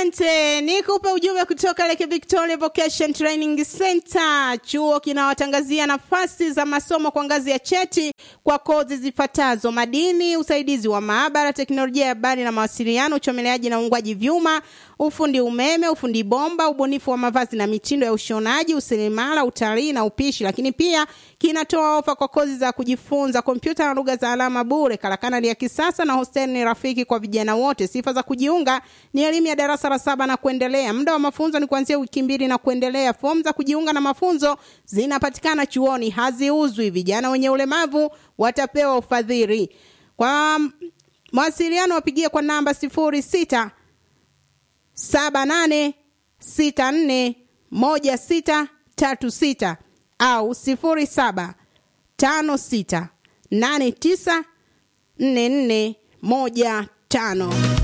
Asante, nikupe ujumbe kutoka Lake Victoria Vocation Training Center. Chuo kinawatangazia nafasi za masomo kwa ngazi ya cheti kwa kozi zifuatazo: madini, usaidizi wa maabara, teknolojia ya habari na mawasiliano, uchomeleaji na uungwaji vyuma, ufundi umeme, ufundi bomba, ubunifu wa mavazi na mitindo ya ushonaji, useremala, utalii na upishi. Lakini pia kinatoa ofa kwa kozi za kujifunza kompyuta na lugha za alama bure. Karakana ni ya kisasa na hosteli ni rafiki kwa vijana wote. Sifa za kujiunga ni elimu ya darasa la saba na kuendelea. Muda wa mafunzo ni kuanzia wiki mbili na kuendelea. Fomu za kujiunga na mafunzo zinapatikana chuoni, haziuzwi. Vijana wenye ulemavu watapewa ufadhili. Kwa mawasiliano wapigie kwa namba sifuri sita saba nane sita nne moja sita tatu sita au sifuri saba tano sita nane tisa nne nne moja tano.